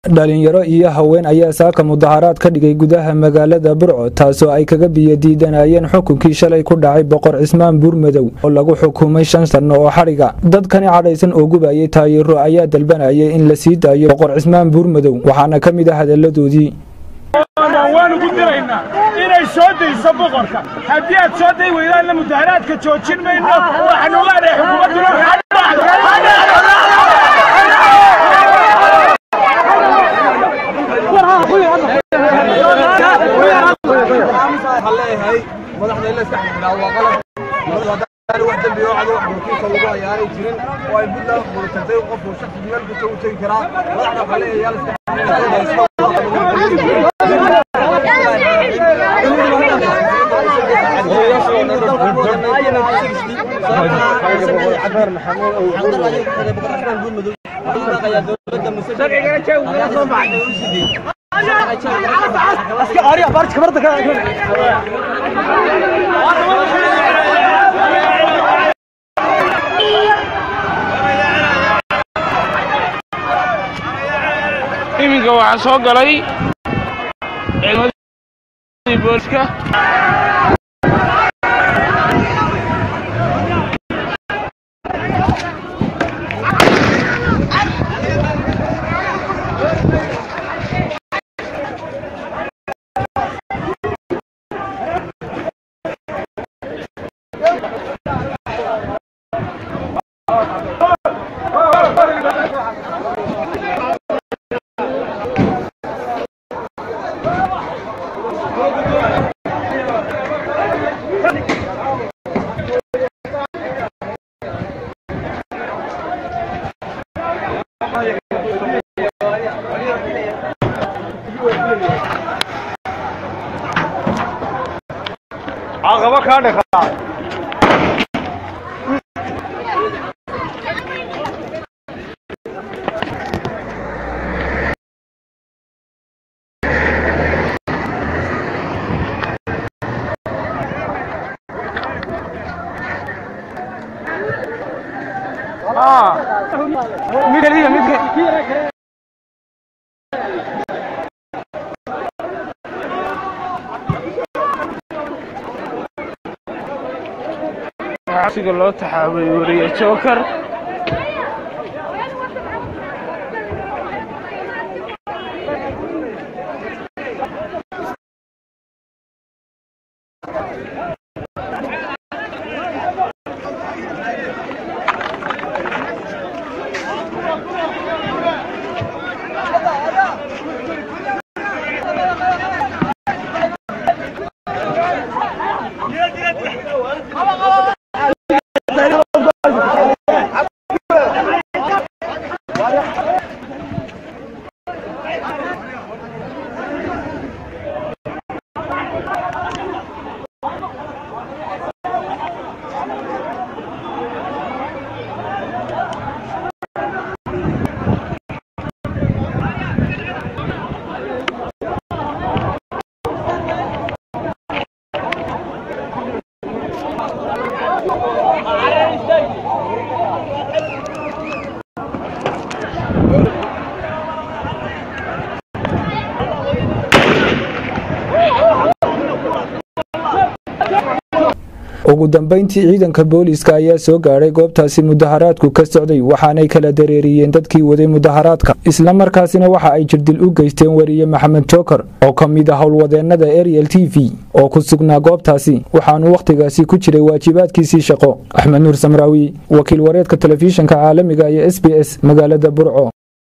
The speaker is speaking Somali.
dhalinyaro iyo haween ayaa saaka mudaharaad ka dhigay gudaha magaalada burco taasoo ay kaga biyadiidanayeen xukunkii shalay ku dhacay boqor cismaan buurmadow oo lagu xukumay shan sanno oo xadhiga dadkani cadhaysan oo gubayay taayiro ayaa dalbanayay in la sii daayo boqor cismaan buurmadow waxaana ka mid ah hadalladoodii waanu ku diraynaa inay soo dayso boqorka haddii aad soo day weydaanna mudaharaadka joojin mayno waxaanu leenahay xukuumadduna leeyahay madaxda in la iska xidhnaa waa qalad wax dambi oo cado wax wakiilka lagu hayaanay jirin oo ay buntland qurutatay qofku shaksi meel kasta u tegi karaa madaxda waxaa leeyahay yaa la iska iminka waxaa soo galay ciidamadii booliska caqabo kaa dhaqaa xabsiga loo taxaabay wariye jookar ugu dambeyntii ciidanka booliiska ayaa soo gaadhay goobtaasi mudaharaadku ka socday waxaanay kala dareeriyeen dadkii waday mudaharaadka islamarkaasina waxa ay jirdil u geysteen wariye maxamed jookar oo ka mid ah howlwadeennada ariel t v oo ku sugnaa goobtaasi waxaanu wakhtigaasi ku jiray waajibaadkiisii shaqo axmed nuur samraawi wakiil wareedka telefishinka caalamiga iyo s b s magaalada burco